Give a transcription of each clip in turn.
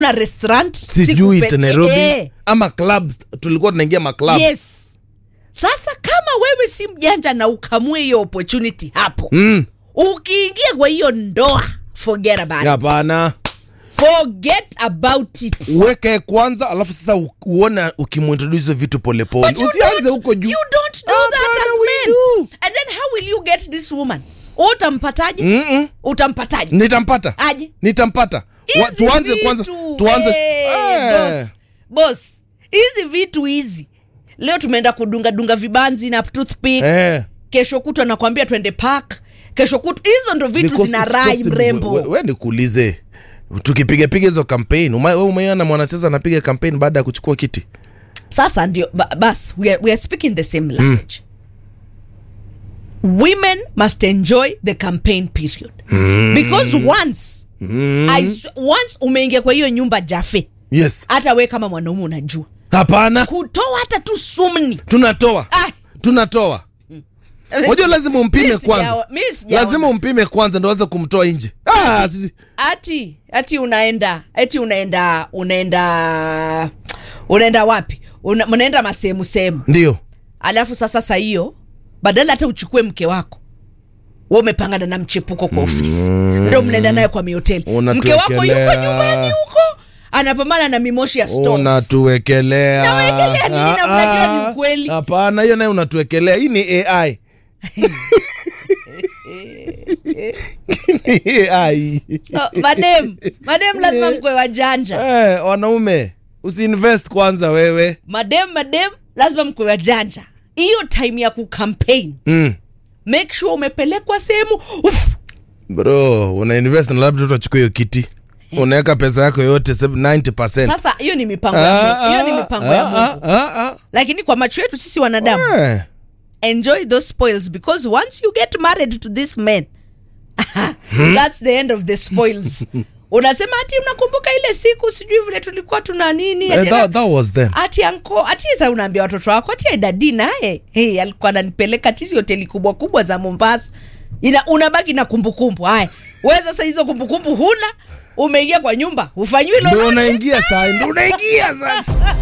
na restaurant sijui sikupe- nairobi Eh, ama club tulikuwa tunaingia maclub yes sasa kama wewe si mjanja na ukamue hiyo opportunity hapo mm. ukiingia kwa hiyo ndoa forget about it. hapana forget about it uweke kwanza alafu sasa u- uone ukimuintroduce hizo vitu polepole But you usianze don't- huko juu you don't do that Hapana, as we men do. and then how will you get this woman utampataje Mm-mm. utampataje nitampata aje nitampata Wa- Hizi tuanze vitu, kwanza tuanze eh, Eh. boss, boss hizi vitu hizi leo tumeenda kudunga dunga vibanzi na toothpick Eh. kesho kutwa nakwambia twende park kesho kutwa hizo ndo vitu Because zina it's rai possible. mrembo We- we nikuulize tukipigapiga hizo campaign uma- we umeiona mwanasiasa anapiga campaign baada ya kuchukua kiti sasa ndio ba- bas we are, we are speaking the same language women must enjoy the campaign period because once I, s- once umeingia kwa hiyo nyumba jafe yes hata we kama mwanaume unajua hapana kutoa hata tu sumni tunatoa Ah. tunatoa moja lazima umpime Mi sijawa- kwanza mi sijaona. lazima umpime kwanza ndo aweze kumtoa nje ah, sisi- ati ati unaenda ati unaenda unaenda unaenda wapi Una, mnaenda masehemu sehemu ndio alafu sasa sa hiyo badala hata uchukue mke wako we umepangana na mchepuko kwa ofisi ndo mnaenda naye kwa mihoteli mke wako yuko Unatuwekelea. nyumbani huko anapambana na mimoshi ya stove. unatuwekelea Nawekelea nini na Ah, mnajua ah. ni ukweli? hapana hiyo naye unatuwekelea hii ni ai Ni AI. so, madem madem lazima mkwe wajanja Eh, wanaume usiinvest kwanza wewe madem madem lazima mkwe wajanja hiyo time ya kucampaign mm. make sure umepelekwa sehemu Uf, bro unainvest na labda utachukua hiyo kiti unaweka pesa yako yote 90 sasa hiyo ni mipango ya Mungu. hiyo ni mipango ya Mungu lakini kwa macho yetu sisi wanadamu enjoy those spoils because once you get married to this man that's the end of the spoils unasema ati unakumbuka ile siku sijui vile tulikuwa tuna nini ati, that, that was them ati anko ati sa unaambia watoto wako ati aidadi naye hey, alikuwa ananipeleka tizi hoteli kubwa kubwa za mombasa Ina, unabaki na kumbukumbu haya we sasa hizo kumbukumbu huna umeingia kwa nyumba ufanyiwi ndo lolote unaingia saa ndo unaingia sasa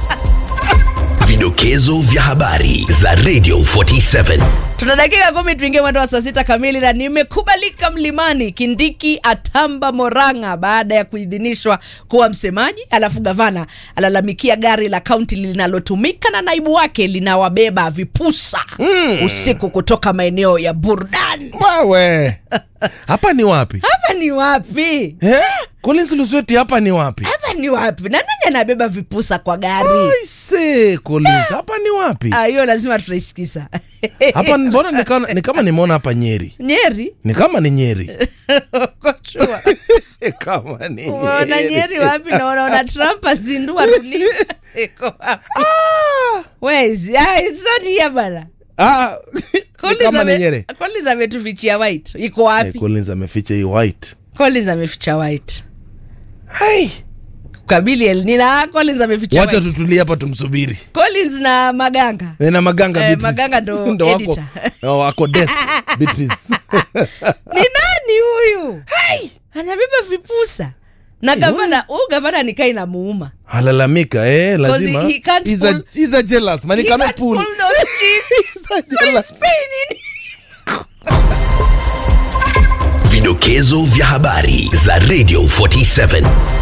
Vidokezo vya habari za Radio 47. tuna dakika kumi tuingie mwendo wa saa sita kamili na nimekubalika mlimani kindiki atamba moranga baada ya kuidhinishwa kuwa msemaji alafu gavana alalamikia gari la kaunti linalotumika na naibu wake linawabeba vipusa mm. usiku kutoka maeneo ya burdan wewe hapa ni wapi hapa ni wapi eh? Collins Lusweti hapa ni wapi hapa ni wapi na nani anabeba vipusa kwa gari Aise, Collins hapa ni wapi Ah, hiyo lazima tutaisikisa hapa ni- mbona ni kama- ni kama nimeona hapa nyeri nyeri ni kama ni nyeri kochua kama ni Unaona nyeri wapi na unaona trump azindua dunia iko wapi Ah, Where is ah, it's not here bana ah, ni Collins kama ni ame- nyeri Collins ametufichia white iko Eh, wapi Collins ameficha hii white Collins ameficha white Hai, kabili el nina Collins ameficha wacha white tutulie hapa tumsubiri Collins na maganga Eh, na maganga Eh, Beatrice. Maganga ndo wako, editor. oh, wako desk Beatrice. ni nani huyu anabeba vipusa na gavana huu gavana nikai na muuma alalamika eh, lazima he can't He's a- pull- he's a jealous man he He cannot can't pull. pull those cheeks. He's a So jealous. it's paining. Vidokezo vya habari za Radio 47.